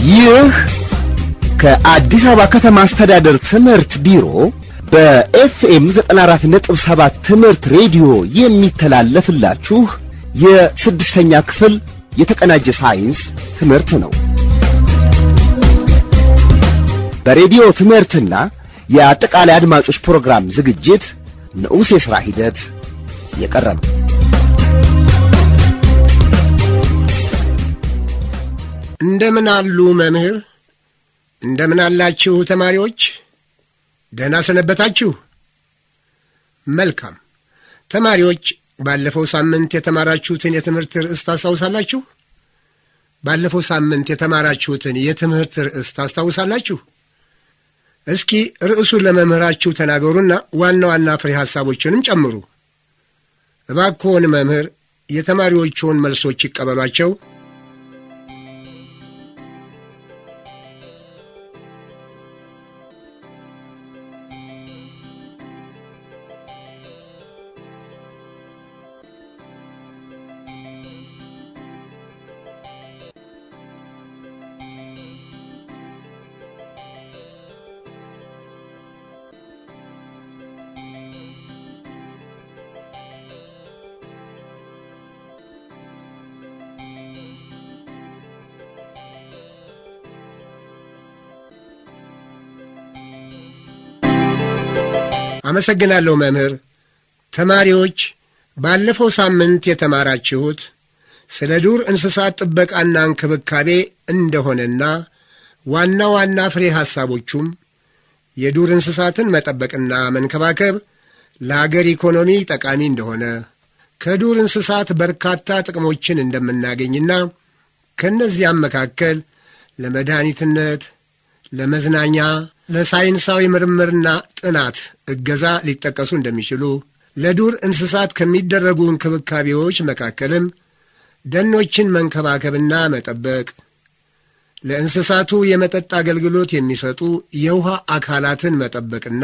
ይህ ከአዲስ አበባ ከተማ አስተዳደር ትምህርት ቢሮ በኤፍኤም 94.7 ትምህርት ሬዲዮ የሚተላለፍላችሁ የስድስተኛ ክፍል የተቀናጀ ሳይንስ ትምህርት ነው። በሬዲዮ ትምህርትና የአጠቃላይ አድማጮች ፕሮግራም ዝግጅት ንዑስ የሥራ ሂደት የቀረበ እንደምን አሉ መምህር? እንደምን አላችሁ ተማሪዎች? ደህና ሰነበታችሁ? መልካም ተማሪዎች፣ ባለፈው ሳምንት የተማራችሁትን የትምህርት ርዕስ ታስታውሳላችሁ? ባለፈው ሳምንት የተማራችሁትን የትምህርት ርዕስ ታስታውሳላችሁ? እስኪ ርዕሱን ለመምህራችሁ ተናገሩና ዋና ዋና ፍሬ ሐሳቦችንም ጨምሩ። እባክዎን መምህር የተማሪዎችዎን መልሶች ይቀበሏቸው። አመሰግናለሁ መምህር። ተማሪዎች ባለፈው ሳምንት የተማራችሁት ስለ ዱር እንስሳት ጥበቃና እንክብካቤ እንደሆነና ዋና ዋና ፍሬ ሐሳቦቹም የዱር እንስሳትን መጠበቅና መንከባከብ ለአገር ኢኮኖሚ ጠቃሚ እንደሆነ ከዱር እንስሳት በርካታ ጥቅሞችን እንደምናገኝና ከእነዚያም መካከል ለመድኃኒትነት፣ ለመዝናኛ ለሳይንሳዊ ምርምርና ጥናት እገዛ ሊጠቀሱ እንደሚችሉ ለዱር እንስሳት ከሚደረጉ እንክብካቤዎች መካከልም ደኖችን መንከባከብና መጠበቅ፣ ለእንስሳቱ የመጠጥ አገልግሎት የሚሰጡ የውሃ አካላትን መጠበቅና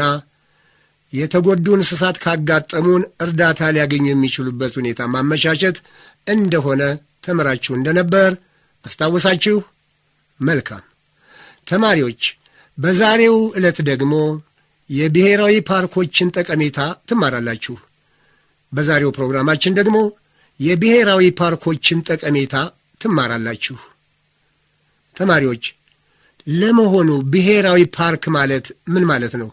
የተጎዱ እንስሳት ካጋጠሙን እርዳታ ሊያገኙ የሚችሉበት ሁኔታ ማመቻቸት እንደሆነ ተምራችሁ እንደነበር አስታወሳችሁ? መልካም ተማሪዎች በዛሬው ዕለት ደግሞ የብሔራዊ ፓርኮችን ጠቀሜታ ትማራላችሁ። በዛሬው ፕሮግራማችን ደግሞ የብሔራዊ ፓርኮችን ጠቀሜታ ትማራላችሁ። ተማሪዎች ለመሆኑ ብሔራዊ ፓርክ ማለት ምን ማለት ነው?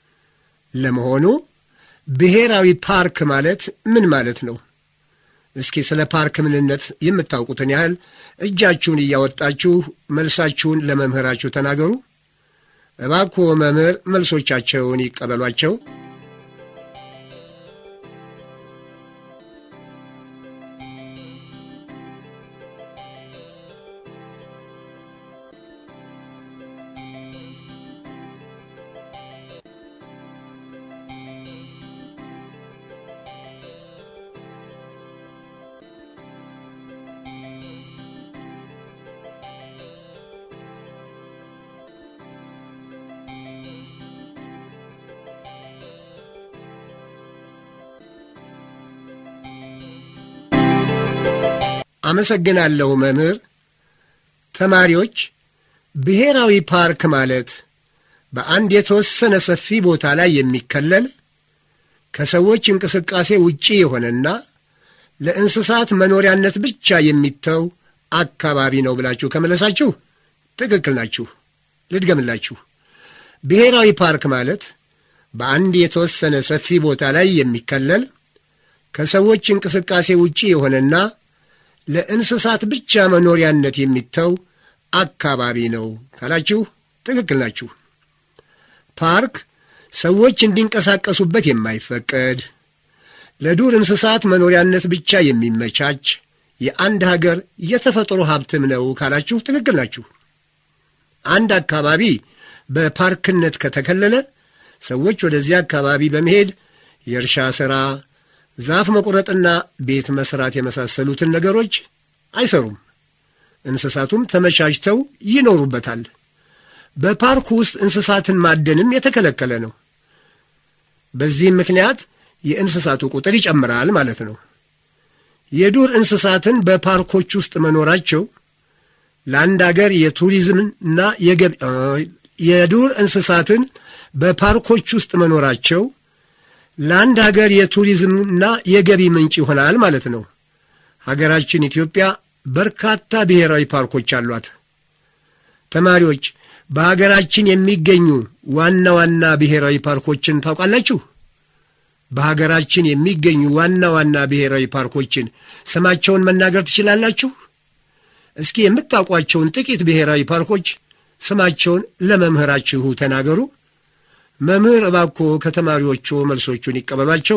ለመሆኑ ብሔራዊ ፓርክ ማለት ምን ማለት ነው? እስኪ ስለ ፓርክ ምንነት የምታውቁትን ያህል እጃችሁን እያወጣችሁ መልሳችሁን ለመምህራችሁ ተናገሩ። እባክዎ መምህር መልሶቻቸውን ይቀበሏቸው። አመሰግናለሁ መምህር። ተማሪዎች ብሔራዊ ፓርክ ማለት በአንድ የተወሰነ ሰፊ ቦታ ላይ የሚከለል ከሰዎች እንቅስቃሴ ውጪ የሆነና ለእንስሳት መኖሪያነት ብቻ የሚተው አካባቢ ነው ብላችሁ ከመለሳችሁ ትክክል ናችሁ። ልድገምላችሁ። ብሔራዊ ፓርክ ማለት በአንድ የተወሰነ ሰፊ ቦታ ላይ የሚከለል ከሰዎች እንቅስቃሴ ውጪ የሆነና ለእንስሳት ብቻ መኖሪያነት የሚተው አካባቢ ነው ካላችሁ ትክክል ናችሁ። ፓርክ ሰዎች እንዲንቀሳቀሱበት የማይፈቀድ ለዱር እንስሳት መኖሪያነት ብቻ የሚመቻች የአንድ ሀገር የተፈጥሮ ሀብትም ነው ካላችሁ ትክክል ናችሁ። አንድ አካባቢ በፓርክነት ከተከለለ ሰዎች ወደዚያ አካባቢ በመሄድ የእርሻ ሥራ ዛፍ መቁረጥና ቤት መስራት የመሳሰሉትን ነገሮች አይሰሩም። እንስሳቱም ተመቻችተው ይኖሩበታል። በፓርኩ ውስጥ እንስሳትን ማደንም የተከለከለ ነው። በዚህም ምክንያት የእንስሳቱ ቁጥር ይጨምራል ማለት ነው። የዱር እንስሳትን በፓርኮች ውስጥ መኖራቸው ለአንድ አገር የቱሪዝምና የገቢ የዱር እንስሳትን በፓርኮች ውስጥ መኖራቸው ለአንድ ሀገር የቱሪዝምና የገቢ ምንጭ ይሆናል ማለት ነው። ሀገራችን ኢትዮጵያ በርካታ ብሔራዊ ፓርኮች አሏት። ተማሪዎች በሀገራችን የሚገኙ ዋና ዋና ብሔራዊ ፓርኮችን ታውቃላችሁ? በሀገራችን የሚገኙ ዋና ዋና ብሔራዊ ፓርኮችን ስማቸውን መናገር ትችላላችሁ? እስኪ የምታውቋቸውን ጥቂት ብሔራዊ ፓርኮች ስማቸውን ለመምህራችሁ ተናገሩ። መምህር እባክዎ ከተማሪዎቹ መልሶቹን ይቀበሏቸው።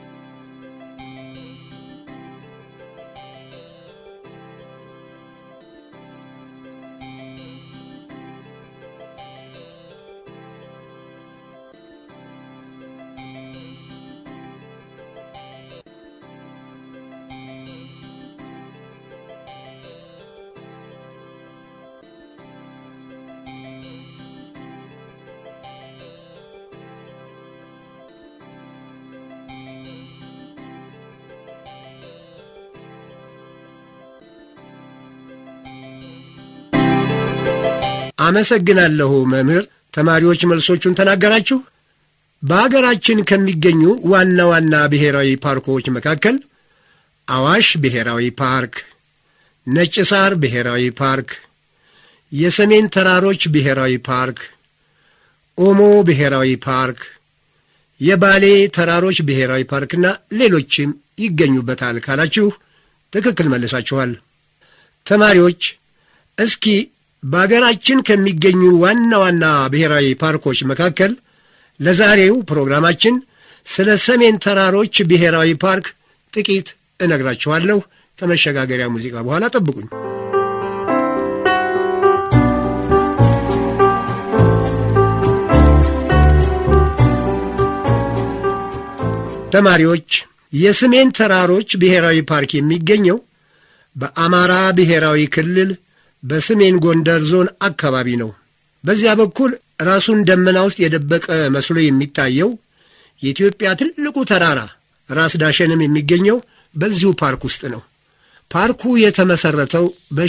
አመሰግናለሁ መምህር። ተማሪዎች መልሶቹን ተናገራችሁ። በአገራችን ከሚገኙ ዋና ዋና ብሔራዊ ፓርኮች መካከል አዋሽ ብሔራዊ ፓርክ፣ ነጭ ሳር ብሔራዊ ፓርክ፣ የሰሜን ተራሮች ብሔራዊ ፓርክ፣ ኦሞ ብሔራዊ ፓርክ፣ የባሌ ተራሮች ብሔራዊ ፓርክና ሌሎችም ይገኙበታል ካላችሁ ትክክል መልሳችኋል። ተማሪዎች እስኪ በአገራችን ከሚገኙ ዋና ዋና ብሔራዊ ፓርኮች መካከል ለዛሬው ፕሮግራማችን ስለ ሰሜን ተራሮች ብሔራዊ ፓርክ ጥቂት እነግራችኋለሁ። ከመሸጋገሪያ ሙዚቃ በኋላ ጠብቁኝ። ተማሪዎች የሰሜን ተራሮች ብሔራዊ ፓርክ የሚገኘው በአማራ ብሔራዊ ክልል በሰሜን ጎንደር ዞን አካባቢ ነው። በዚያ በኩል ራሱን ደመና ውስጥ የደበቀ መስሎ የሚታየው የኢትዮጵያ ትልቁ ተራራ ራስ ዳሸንም የሚገኘው በዚሁ ፓርክ ውስጥ ነው። ፓርኩ የተመሠረተው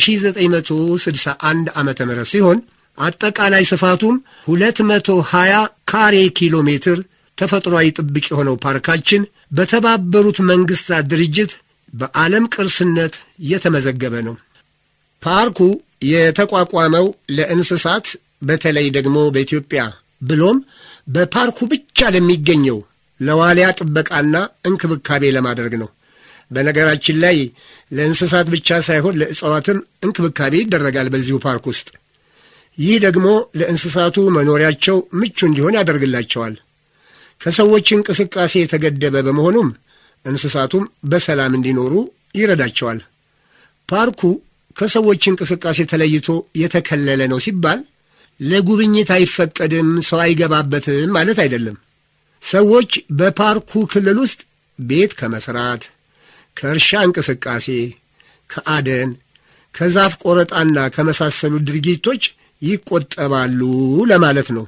በ1961 ዓ ም ሲሆን አጠቃላይ ስፋቱም 220 ካሬ ኪሎ ሜትር ተፈጥሯዊ ጥብቅ የሆነው ፓርካችን በተባበሩት መንግሥታት ድርጅት በዓለም ቅርስነት የተመዘገበ ነው። ፓርኩ የተቋቋመው ለእንስሳት በተለይ ደግሞ በኢትዮጵያ ብሎም በፓርኩ ብቻ ለሚገኘው ለዋልያ ጥበቃና እንክብካቤ ለማድረግ ነው። በነገራችን ላይ ለእንስሳት ብቻ ሳይሆን ለእጽዋትም እንክብካቤ ይደረጋል በዚሁ ፓርክ ውስጥ። ይህ ደግሞ ለእንስሳቱ መኖሪያቸው ምቹ እንዲሆን ያደርግላቸዋል። ከሰዎች እንቅስቃሴ የተገደበ በመሆኑም እንስሳቱም በሰላም እንዲኖሩ ይረዳቸዋል። ፓርኩ ከሰዎች እንቅስቃሴ ተለይቶ የተከለለ ነው ሲባል ለጉብኝት አይፈቀድም፣ ሰው አይገባበትም ማለት አይደለም። ሰዎች በፓርኩ ክልል ውስጥ ቤት ከመስራት፣ ከእርሻ እንቅስቃሴ፣ ከአደን፣ ከዛፍ ቆረጣና ከመሳሰሉ ድርጊቶች ይቆጠባሉ ለማለት ነው።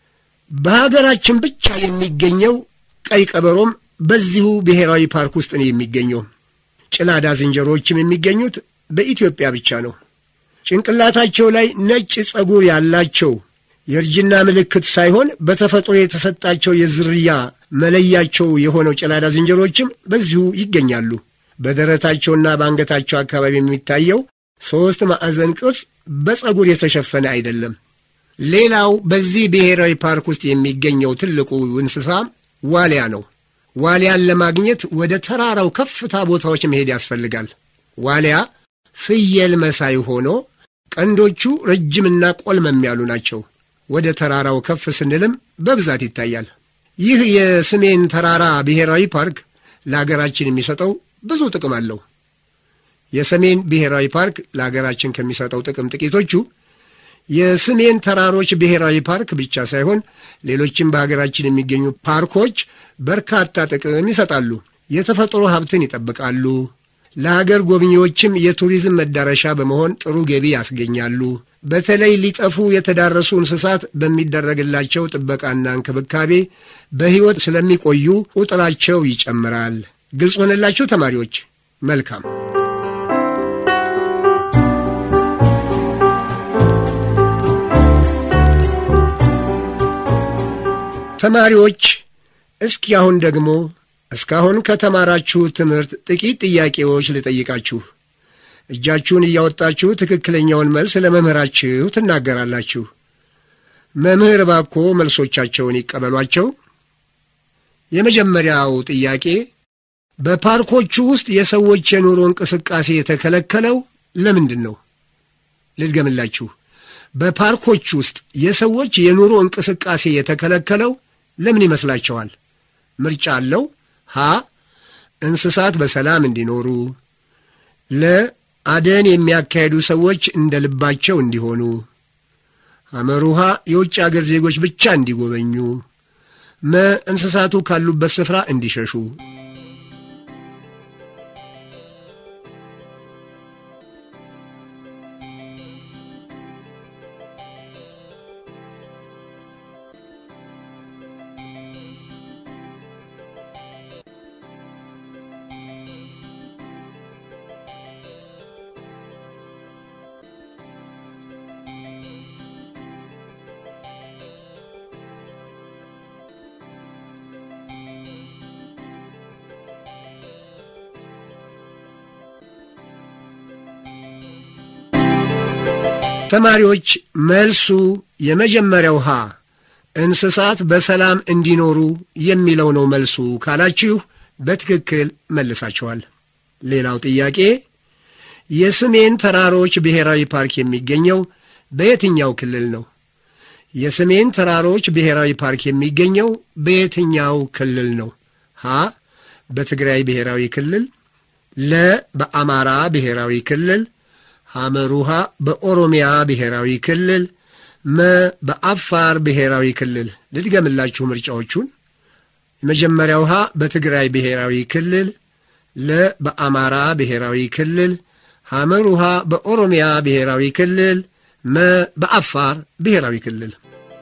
በሀገራችን ብቻ የሚገኘው ቀይ ቀበሮም በዚሁ ብሔራዊ ፓርክ ውስጥ ነው የሚገኘው። ጭላዳ ዝንጀሮዎችም የሚገኙት በኢትዮጵያ ብቻ ነው። ጭንቅላታቸው ላይ ነጭ ጸጉር ያላቸው የእርጅና ምልክት ሳይሆን በተፈጥሮ የተሰጣቸው የዝርያ መለያቸው የሆነው ጭላዳ ዝንጀሮዎችም በዚሁ ይገኛሉ። በደረታቸውና በአንገታቸው አካባቢ የሚታየው ሦስት ማዕዘን ቅርጽ በጸጉር የተሸፈነ አይደለም። ሌላው በዚህ ብሔራዊ ፓርክ ውስጥ የሚገኘው ትልቁ እንስሳ ዋልያ ነው። ዋልያን ለማግኘት ወደ ተራራው ከፍታ ቦታዎች መሄድ ያስፈልጋል። ዋልያ ፍየል መሳይ ሆኖ ቀንዶቹ ረጅምና ቆልመም ያሉ ናቸው። ወደ ተራራው ከፍ ስንልም በብዛት ይታያል። ይህ የሰሜን ተራራ ብሔራዊ ፓርክ ለአገራችን የሚሰጠው ብዙ ጥቅም አለው። የሰሜን ብሔራዊ ፓርክ ለአገራችን ከሚሰጠው ጥቅም ጥቂቶቹ የሰሜን ተራሮች ብሔራዊ ፓርክ ብቻ ሳይሆን ሌሎችም በሀገራችን የሚገኙ ፓርኮች በርካታ ጥቅም ይሰጣሉ። የተፈጥሮ ሀብትን ይጠብቃሉ። ለሀገር ጎብኚዎችም የቱሪዝም መዳረሻ በመሆን ጥሩ ገቢ ያስገኛሉ። በተለይ ሊጠፉ የተዳረሱ እንስሳት በሚደረግላቸው ጥበቃና እንክብካቤ በሕይወት ስለሚቆዩ ቁጥራቸው ይጨምራል። ግልጽ ሆነላችሁ ተማሪዎች? መልካም። ተማሪዎች እስኪ አሁን ደግሞ እስካሁን ከተማራችሁ ትምህርት ጥቂት ጥያቄዎች ልጠይቃችሁ። እጃችሁን እያወጣችሁ ትክክለኛውን መልስ ለመምህራችሁ ትናገራላችሁ። መምህር ባኮ መልሶቻቸውን ይቀበሏቸው። የመጀመሪያው ጥያቄ በፓርኮቹ ውስጥ የሰዎች የኑሮ እንቅስቃሴ የተከለከለው ለምንድን ነው? ልድገምላችሁ። በፓርኮች ውስጥ የሰዎች የኑሮ እንቅስቃሴ የተከለከለው ለምን ይመስላችኋል? ምርጫ አለው። ሀ እንስሳት በሰላም እንዲኖሩ፣ ለ አደን የሚያካሄዱ ሰዎች እንደ ልባቸው እንዲሆኑ፣ አመሩሃ የውጭ አገር ዜጎች ብቻ እንዲጎበኙ፣ መ እንስሳቱ ካሉበት ስፍራ እንዲሸሹ። ተማሪዎች መልሱ የመጀመሪያው ሀ እንስሳት በሰላም እንዲኖሩ የሚለው ነው መልሱ ካላችሁ በትክክል መልሳችኋል። ሌላው ጥያቄ የሰሜን ተራሮች ብሔራዊ ፓርክ የሚገኘው በየትኛው ክልል ነው? የሰሜን ተራሮች ብሔራዊ ፓርክ የሚገኘው በየትኛው ክልል ነው? ሀ በትግራይ ብሔራዊ ክልል፣ ለ በአማራ ብሔራዊ ክልል ሐመሩሃ በኦሮሚያ ብሔራዊ ክልል፣ መ በአፋር ብሔራዊ ክልል። ልድገምላችሁ ምርጫዎቹን። የመጀመሪያው ሀ በትግራይ ብሔራዊ ክልል፣ ለ በአማራ ብሔራዊ ክልል፣ ሐመሩሃ በኦሮሚያ ብሔራዊ ክልል፣ መ በአፋር ብሔራዊ ክልል።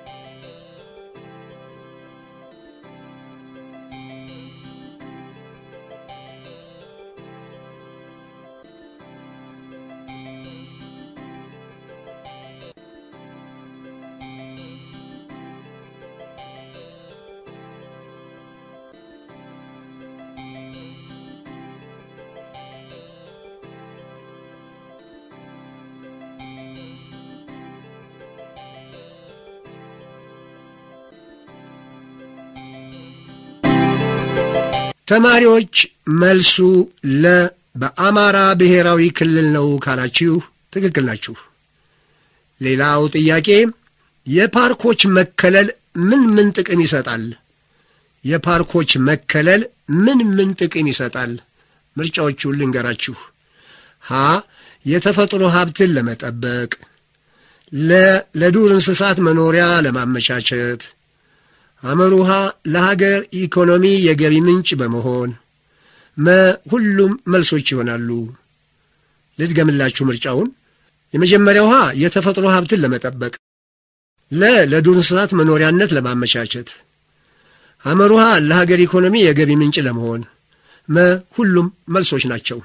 ተማሪዎች መልሱ ለ በአማራ ብሔራዊ ክልል ነው ካላችሁ ትክክል ናችሁ። ሌላው ጥያቄ የፓርኮች መከለል ምን ምን ጥቅም ይሰጣል? የፓርኮች መከለል ምን ምን ጥቅም ይሰጣል? ምርጫዎቹን ልንገራችሁ። ሀ የተፈጥሮ ሀብትን ለመጠበቅ፣ ለ ለዱር እንስሳት መኖሪያ ለማመቻቸት አመሩሃ ለሀገር ኢኮኖሚ የገቢ ምንጭ በመሆን መ ሁሉም መልሶች ይሆናሉ። ልድገምላችሁ ምርጫውን። የመጀመሪያው ሀ የተፈጥሮ ሀብትን ለመጠበቅ፣ ለ ለዱር እንስሳት መኖሪያነት ለማመቻቸት፣ አመሩሃ ለሀገር ኢኮኖሚ የገቢ ምንጭ ለመሆን፣ መ ሁሉም መልሶች ናቸው።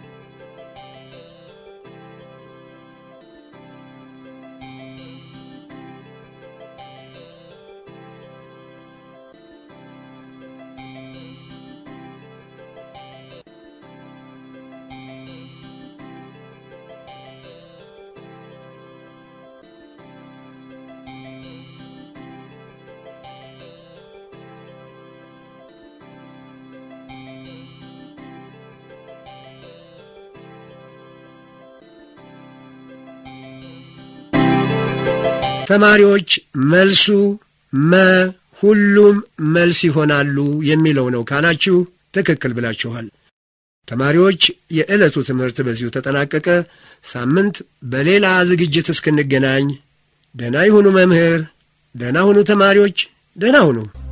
ተማሪዎች መልሱ መ ሁሉም መልስ ይሆናሉ የሚለው ነው ካላችሁ ትክክል ብላችኋል። ተማሪዎች የዕለቱ ትምህርት በዚሁ ተጠናቀቀ። ሳምንት በሌላ ዝግጅት እስክንገናኝ ደህና ይሁኑ መምህር፣ ደህና ሁኑ ተማሪዎች፣ ደህና ሁኑ።